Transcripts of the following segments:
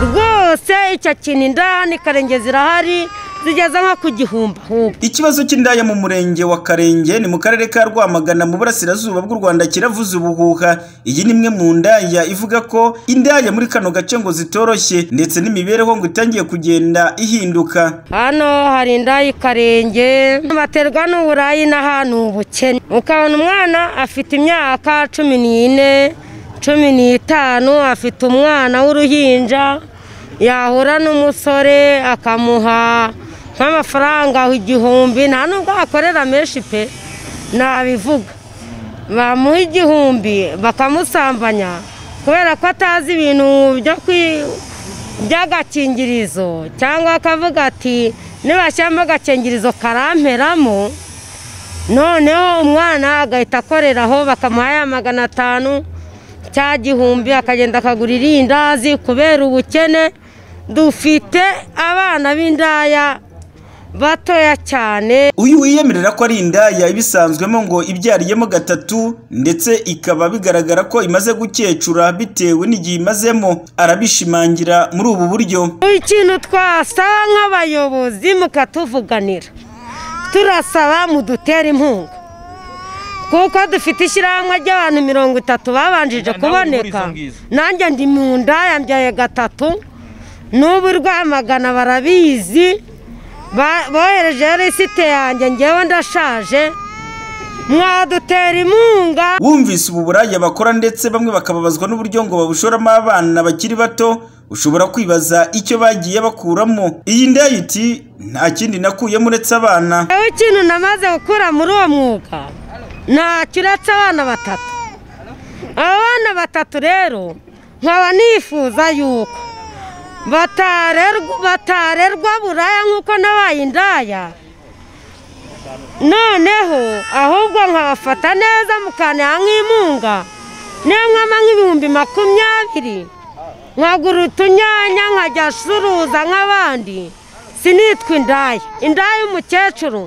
rwose icyo kintu indani karenge zirahari zigeze nko ku gihumbi ikibazo cy'indaya mu murenge wa karenge ni mu karere ka rwamagana mu burasirazuba bw'u rwanda kiravuze ubuhuha iyi ni imwe mu ndaya ivuga ko indaya muri kano gace ngo zitoroshye ndetse n'imibereho ngo itangiye kugenda ihinduka hano hari indaya ikarenge baterwa n'uburayi n'ahantu ubukene ukabona umwana afite imyaka cumi n'ine cumi n'itanu afite umwana w'uruhinja yahura n'umusore akamuha nk'amafaranga igihumbi nta nubwo akorera menshi pe nabivuga bamuha igihumbi bakamusambanya kubera ko atazi ibintu by'agakingirizo cyangwa akavuga ati nibashyiramo agakingirizo karamperamo noneho umwana agahita akoreraho bakamuha ya magana atanu cya gihumbi akagenda akagura irindazi kubera ubukene dufite abana b'indaya batoya cyane uyu wiyemerera ko ari indaya ibisanzwemo ngo ibyariyemo gatatu ndetse ikaba bigaragara ko imaze gukecura bitewe n'igihe imazemo arabishimangira muri ubu buryo ikintu twasaba nk'abayobozi mukatuvuganira turasaba mudutera inkunga kuko dufite ishyirahamwe ry'abantu mirongo itatu babanjije kuboneka nanjye ndi mu ndaya mbyaye gatatu n'ubu rwamagana barabizi bohereje resite yanjye ngewe ndashaje mwadutera inkunga wumvise ubu buraya bakora ndetse bamwe bakababazwa n'uburyo ngo babushoramo abana bakiri bato ushobora kwibaza icyo bagiye bakuramo iyi ndaya iti nta kindi nakuyemo uretse abana wowe ikintu namaze gukura muri uwo mwuga ntacyo uretse abana batatu abo bana batatu rero nkaba nifuza yuko batarerwa buraya nk'uko nabaye indaya noneho ahubwo nkabafata neza mukanera nk'impunga niyo nkama nk'ibihumbi makumyabiri nkagura utunyanya nkajya acuruza nk'abandi sinitwa indaya indaya y'umukecuru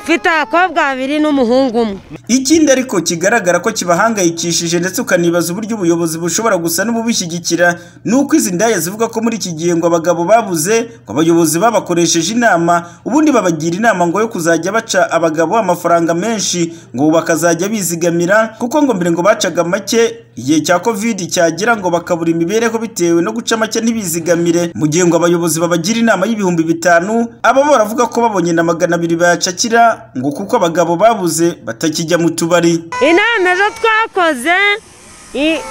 mfite abakobwa babiri n'umuhungu umwe ikindi ariko kigaragara ko kibahangayikishije ndetse ukanibaza uburyo ubuyobozi bushobora gusa n'ububishyigikira ni uko izi ndaya zivuga ko muri iki gihe ngo abagabo babuze ngo abayobozi babakoresheje inama ubundi babagira inama ngo yo kuzajya baca abagabo amafaranga menshi ngo bakazajya bizigamira kuko ngo mbere ngo bacaga make igihe cya kovidi cyagira ngo bakabura imibereho bitewe no guca make ntibizigamire mu gihe ngo abayobozi babagira inama y'ibihumbi bitanu aba baravuga ko babonye na magana abiri bayacakira ngo kuko abagabo babuze batakijya mu tubari inama ejo twakoze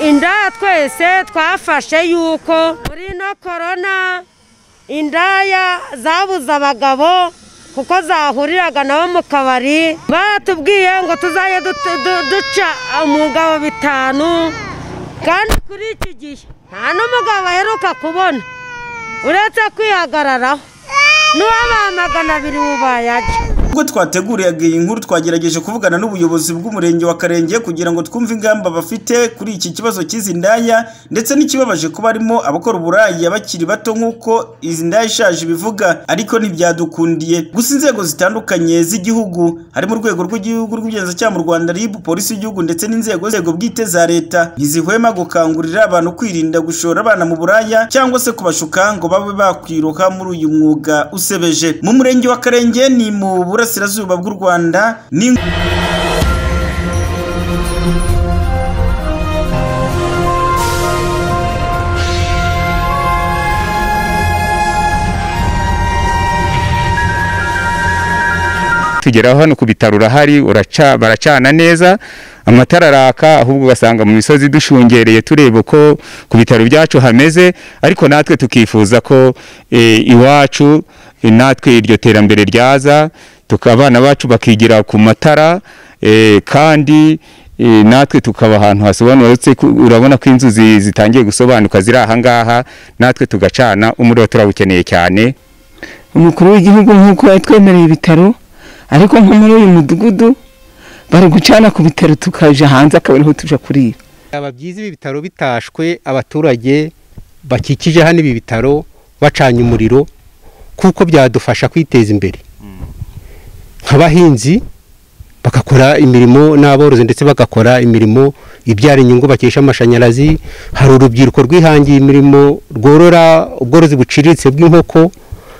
indaya twese twafashe yuko muri ino korona indaya zabuze abagabo kuko zahuriraga nabo mu kabari baratubwiye ngo tuzajye duca umugabo bitanu kandi kuri iki gihe nta n'umugabo baheruka kubona uretse kwihagararaho n'uwabahamagana abiri bubayajya ubwo twateguraga iyi nkuru twagerageje kuvugana n'ubuyobozi bw'umurenge wa karenge kugira ngo twumve ingamba bafite kuri iki kibazo cy'izi ndaya ndetse n'ikibabaje kuba harimo abakora uburaya bakiri bato nk'uko izi ndaya ishaje ibivuga ariko ntibyadukundiye gusa inzego zitandukanye z'igihugu harimo urwego rw'igihugu rw'ubugenzacyaha mu rwanda ribu polisi y'igihugu ndetse n'inzego zego bwite za leta ntizihwema gukangurira abantu kwirinda gushora abana mu buraya cyangwa se kubashuka ngo babe bakwiroha muri uyu mwuga usebeje mu murenge wa karenge ni mu burasirazuba bw'u rwanda ni tugeraho hano ku bitaro urahari baracana neza amatara araka ahubwo ugasanga mu misozi dushungereye tureba uko ku bitaro byacu hameze ariko natwe tukifuza ko iwacu natwe iryo terambere ryaza abana bacu bakigira ku matara kandi natwe tukaba ahantu hasobanutse urabona ko inzu zitangiye gusobanuka ziri aha ngaha natwe tugacana umuriro turawukeneye cyane umukuru w'igihugu nk'uko yatwemereye ibitaro ariko nko muri uyu mudugudu bari gucana ku bitaro tukaja hanze akaba ariho tuja kurira byaba byiza ibi bitaro bitashwe abaturage bakikije hano ibi bitaro bacanye umuriro kuko byadufasha kwiteza imbere nk'abahinzi bagakora imirimo n'aborozi ndetse bagakora imirimo ibyara inyungu bakesha amashanyarazi hari urubyiruko rwihangiye imirimo rworora ubworozi buciriritse bw'inkoko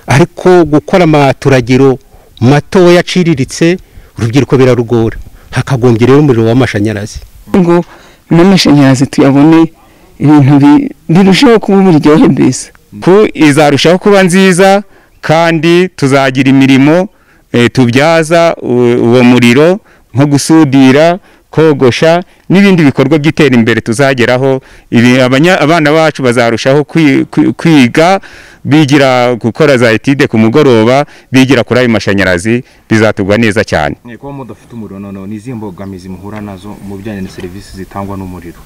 ariko gukora amaturagiro matoya aciriritse urubyiruko birarugora hakagombye rero umuriro w'amashanyarazi ngo n'amashanyarazi tuyabone ibintu bi- birushaho kuba uburyohe mbese ku izarushaho kuba nziza kandi tuzagira imirimo eh, tubyaza u- uwo muriro nko gusudira kogosha n'ibindi bikorwa by'iterambere tuzageraho ibi- abanya- abana bacu bazarushaho kwi- kwi- kwiga bigira gukora za etide ku mugoroba bigira kuri ayo mashanyarazi bizatugwa neza cyane kuba mudafite umuriro noneho ni izihe mbogamizi muhura nazo mu bijyanye na serivisi zitangwa n'umuriro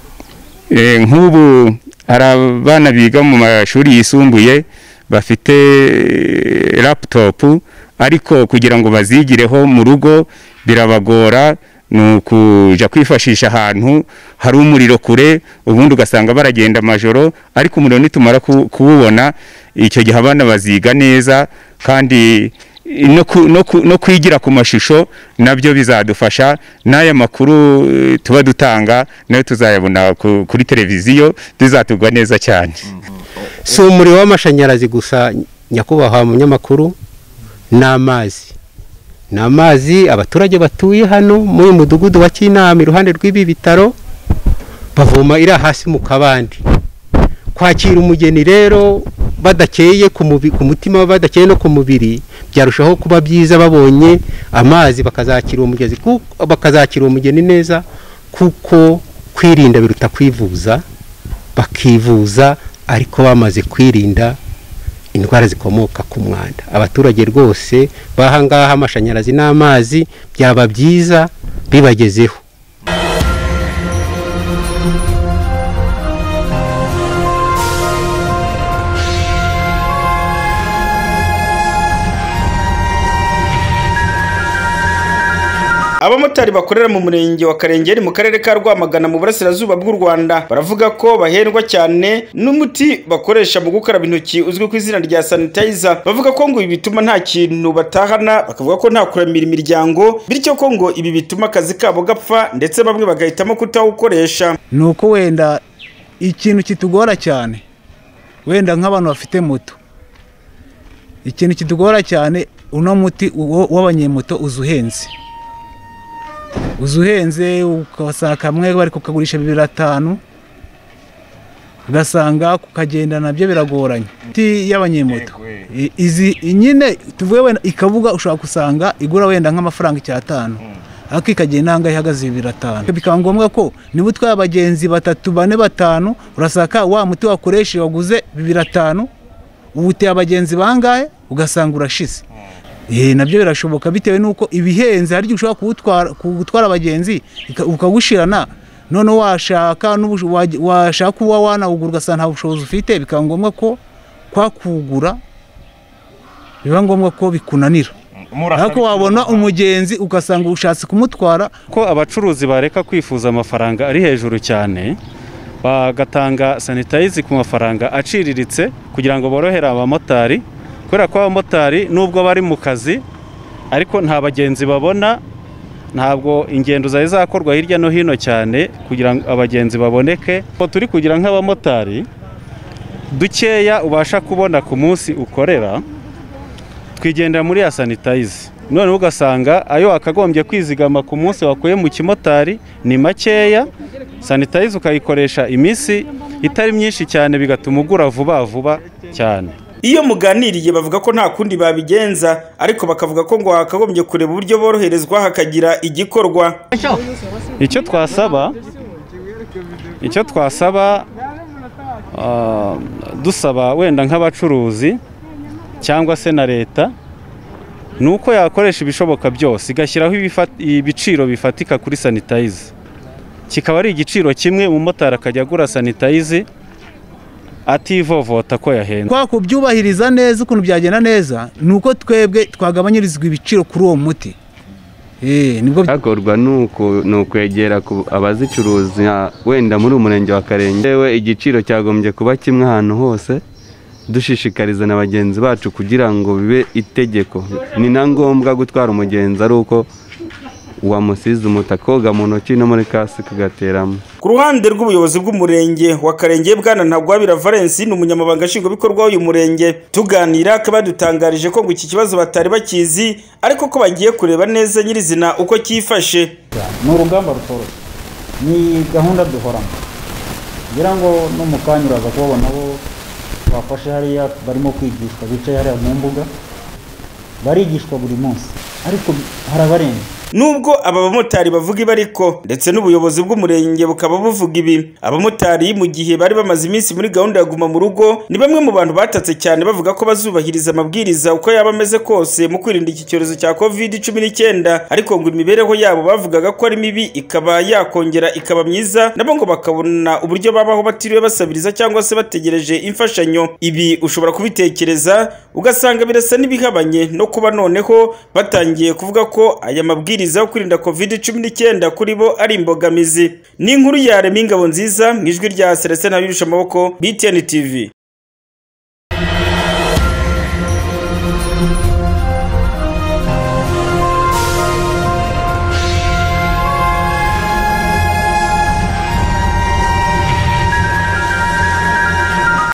Eh, nk'ubu hari abana biga mu mashuri yisumbuye bafite eh, laptop ariko kugira ngo bazigireho mu rugo birabagora ni ukuja kwifashisha ahantu hari umuriro kure ubundi ugasanga baragenda amajoro ariko umuriro nitumara ku- kuwubona icyo gihe abana baziga neza kandi no, ku, no, ku, no kwigira ku mashusho nabyo bizadufasha n'aya makuru eh, tuba dutanga nayo tuzayabona ku, kuri televiziyo bizatugwa neza cyane si umuriro w'amashanyarazi gusa nyakubahwa munyamakuru ni amazi ni amazi abaturage batuye hano muri uyu mudugudu wa kinama iruhande rw'ibi bitaro bavoma iri hasi mu kabande kwakira umugeni rero badakeye ku mubi- ku mutima badakeye no ku mubiri byarushaho kuba byiza babonye amazi bakazakira uwo mugezi ku- bakazakira uwo mugeni neza kuko kwirinda biruta kwivuza bakivuza ariko bamaze kwirinda indwara zikomoka ku mwanda abaturage rwose bahangaha amashanyarazi n'amazi byaba byiza bibagezeho abamotari bakorera mu murenge wa karengeri mu karere ka rwamagana mu burasirazuba bw'u rwanda baravuga ko bahendwa cyane n'umuti bakoresha mu gukaraba intoki uzwi ku izina rya sanitayiza bavuga ko ngo ibi bituma nta kintu batahana bakavuga ko nta kuramira imiryango bityo ko ngo ibi bituma akazi kabo gapfa ndetse bamwe bagahitamo kutawukoresha ni uko wenda ikintu kitugora cyane wenda nk'abantu bafite moto ikintu kitugora cyane uno muti wo- w'abanyemoto uza uhenze uza uhenze ukabasanga kamwe bari kukagurisha bibiri atanu ugasanga kukagenda nabyo biragoranye imiti y'abanyemoto I- izi nyine tuvuye wenda ikabuga ushobora gusanga igura wenda nk'amafaranga icyatanu ariko ikagenda inanga ihagaze bibiri atanu bikaba ngombwa ko niba utwaye abagenzi batatu bane batanu urasaka wa muti wakoresheje waguze bibiri atanu uwuteye abagenzi bangahe ugasanga urashize Eh, nabyo birashoboka bitewe n'uko ibihenze hari igihe ushobora kuwutwara- kuwutwara abagenzi ika- ukawushirana none washaka n'ubusho- waj- washaka kuba wanawugura ugasanga nta bushobozi ufite bikaba ngombwa ko kwa kuwugura biba ngombwa ko bikunanira ariko wabona umugenzi ugasanga ushatse kumutwara ko abacuruzi bareka kwifuza amafaranga ari hejuru cyane bagatanga sanitayizi ku mafaranga aciriritse kugira ngo borohere abamotari kubera ko abamotari nubwo bari mu kazi ariko nta bagenzi babona ntabwo ingendo zari zakorwa hirya no hino cyane kugira ngo abagenzi baboneke Uko turi kugira nk'abamotari dukeya ubasha kubona ku munsi ukorera twigendera muri ya sanitayizi none ugasanga ayo wakagombye kwizigama ku munsi wakuye mu kimotari ni makeya sanitayizi ukayikoresha iminsi itari myinshi cyane bigatuma ugura vuba vuba cyane iyo muganiriye bavuga ko nta kundi babigenza ariko bakavuga ko ngo hakagombye kureba uburyo boroherezwa hakagira igikorwa icyo twasaba icyo twasaba ah, dusaba wenda nk'abacuruzi cyangwa se na leta ni uko yakoresha ibishoboka byose igashyiraho ibifat- ibiciro bifatika kuri sanitayiza kikaba ari igiciro kimwe umumotari akajya agura sanitayizi ativovota ko yahenze kwa kubyubahiriza neza ukuntu byagenda neza ni uko twebwe twagabanyirizwa ibiciro kuri uwo muti Eh, nibwo hakorwa ni uku- ni ukwegera ku abazicuruza wenda muri uyu murenge wa karenge yewe igiciro cyagombye kuba kimwe ahantu hose dushishikariza na bagenzi bacu kugira ngo bibe itegeko ni na ngombwa gutwara umugenzi ari uko wamusize umutaka mu ntoki no muri kasike agateramo ku ruhande rw'ubuyobozi bw'umurenge wa karenge bwana ntagwabira valens ni umunyamabanga nshingwabikorwa w'uyu murenge tuganira akaba yadutangarije ko ngo iki kibazo batari bakizi ariko ko bagiye kureba neza nyirizina uko cyifashe ni urugamba rutoroshye ni gahunda duhoramo kugira ngo no mu kanya uraza kubabona bo bafashe hariya barimo kwigishwa bicaye hariya mu mbuga barigishwa buri munsi ariko harabarenga nubwo aba bamotari bavuga ibi ariko ndetse n'ubuyobozi bw'umurenge bukaba buvuga ibi abamotari mu gihe bari bamaze iminsi muri gahunda ya guma mu rugo ni bamwe mu bantu batatse cyane bavuga ko bazubahiriza amabwiriza uko yaba ameze kose mu kwirinda iki cyorezo cya covid cumi n'icyenda ariko ngo imibereho yabo bavugaga ko ari mibi ikaba yakongera ikaba myiza nabo ngo bakabona uburyo babaho batiriwe basabiriza cyangwa se bategereje imfashanyo ibi ushobora kubitekereza ugasanga birasa n'ibihabanye no kuba noneho batangiye kuvuga ko aya mabwiriza amabwiriza yo kwirinda covid cumi n'icyenda kuri bo ari imbogamizi ni inkuru ya remi ingabo nziza mu ijwi rya celestin abirusha amaboko btn tv